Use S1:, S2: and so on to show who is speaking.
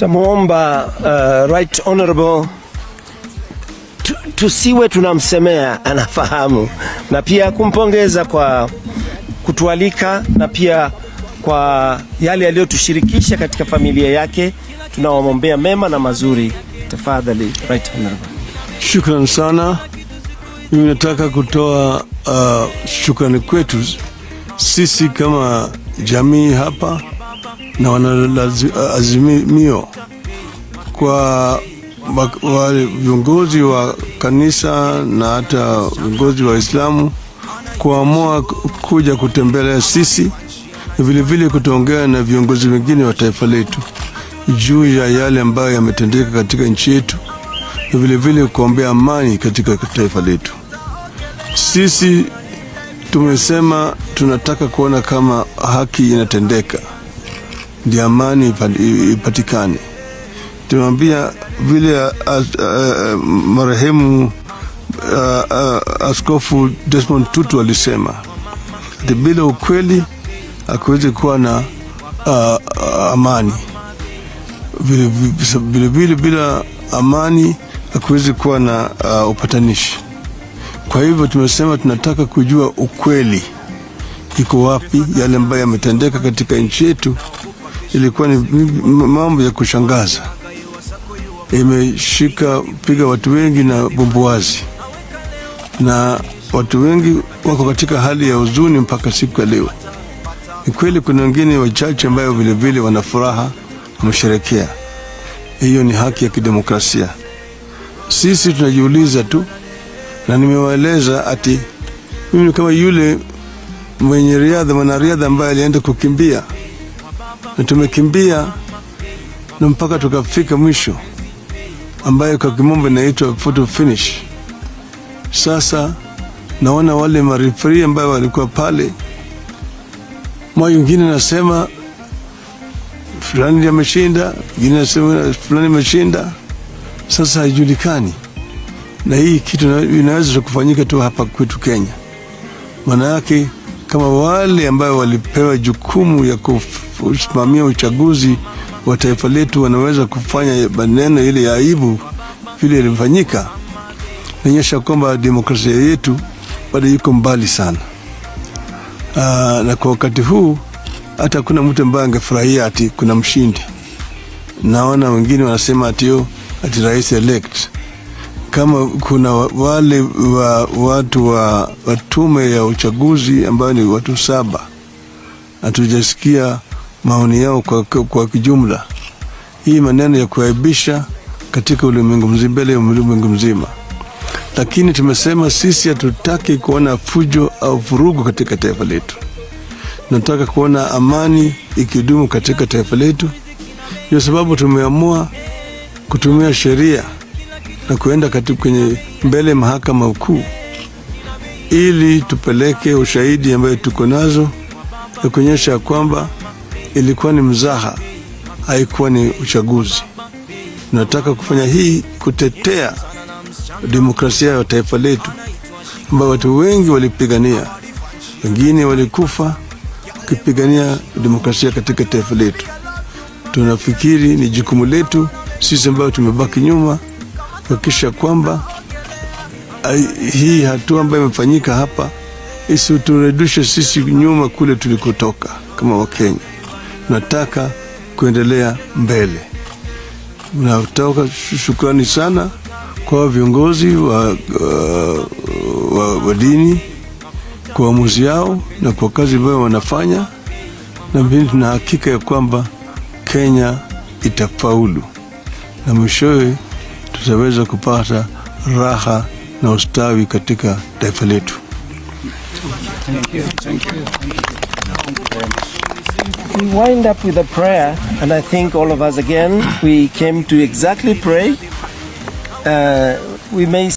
S1: Tamwomba uh, right honorable tu, tusiwe tunamsemea, anafahamu, na pia kumpongeza kwa kutualika na pia kwa yale yaliyotushirikisha katika familia yake. Tunawamwombea mema na mazuri. Tafadhali right honorable.
S2: Shukran sana. Mimi nataka kutoa uh, shukrani kwetu sisi kama jamii hapa na wanaazimio kwa wa- wale viongozi wa kanisa na hata viongozi wa Islamu kuamua ku- kuja kutembelea sisi na vilevile kutuongea na viongozi wengine wa taifa letu juu ya yale ambayo yametendeka katika nchi yetu na vilevile kuombea amani katika taifa letu. Sisi tumesema tunataka kuona kama haki inatendeka, ndio amani ipa- ipatikane. Tumwambia vile as- uh, marehemu uh, uh, Askofu Desmond Tutu alisema ati bila ukweli hakuwezi kuwa na uh, uh, amani vile vile vile bila amani hakuwezi kuwa na uh, upatanishi. Kwa hivyo tumesema tunataka kujua ukweli iko wapi, yale ambayo yametendeka katika nchi yetu. Ilikuwa ni m- mambo ya kushangaza, imeshika piga watu wengi na bumbuazi, na watu wengi wako katika hali ya huzuni mpaka siku ya leo. Ni kweli kuna wengine wachache ambayo vilevile wana furaha, wamesherekea. Hiyo ni haki ya kidemokrasia. Sisi tunajiuliza tu, na nimewaeleza ati mimi ni kama yule mwenye riadha, mwanariadha ambaye alienda kukimbia, na tumekimbia na mpaka tukafika mwisho, ambayo kwa kimombo inaitwa photo finish. Sasa naona wale marifari ambayo walikuwa pale, moja wengine nasema fulani ameshinda, wengine nasema fulani ameshinda. Sasa haijulikani, na hii kitu ina- inaweza kufanyika tu hapa kwetu Kenya. Maana yake kama wale ambayo walipewa jukumu ya kusimamia uchaguzi wa taifa letu wanaweza kufanya maneno ile ya aibu vile ilifanyika, inaonyesha kwamba demokrasia yetu bado iko mbali sana. Aa, na kwa wakati huu hata hakuna mtu ambaye angefurahia ati kuna mshindi. Naona wengine wanasema ati yo, ati rais elect kama kuna wa- wale wa, watu wa, wa tume ya uchaguzi ambayo ni watu saba, hatujasikia maoni yao kwa, kwa, kwa kijumla. Hii maneno ya kuaibisha katika ulimwengu mzima, mbele ya ulimwengu mzima. Lakini tumesema sisi hatutaki kuona fujo au vurugu katika taifa letu. Tunataka kuona amani ikidumu katika taifa letu. Ndio sababu tumeamua kutumia sheria na kuenda katika kwenye mbele ya mahakama kuu ili tupeleke ushahidi ambayo tuko nazo na kuonyesha kwamba ilikuwa ni mzaha, haikuwa ni uchaguzi. Tunataka kufanya hii kutetea demokrasia ya taifa letu ambayo watu wengi walipigania, wengine walikufa wakipigania demokrasia katika taifa letu. Tunafikiri ni jukumu letu sisi ambayo tumebaki nyuma kuhakikisha kwamba ai- hii hatua ambayo imefanyika hapa isiturudishe sisi nyuma kule tulikotoka kama Wakenya. Tunataka kuendelea mbele. Natoka shukrani sana kwa viongozi wa, uh, wa, wa dini kwa uamuzi yao na kwa kazi ambayo wanafanya, na mimi tuna hakika ya kwamba Kenya itafaulu na mwishowe tutaweza kupata raha na ustawi katika taifa letu.
S1: We wind up with a prayer, and I think all of us again, we came to exactly pray. Uh, we may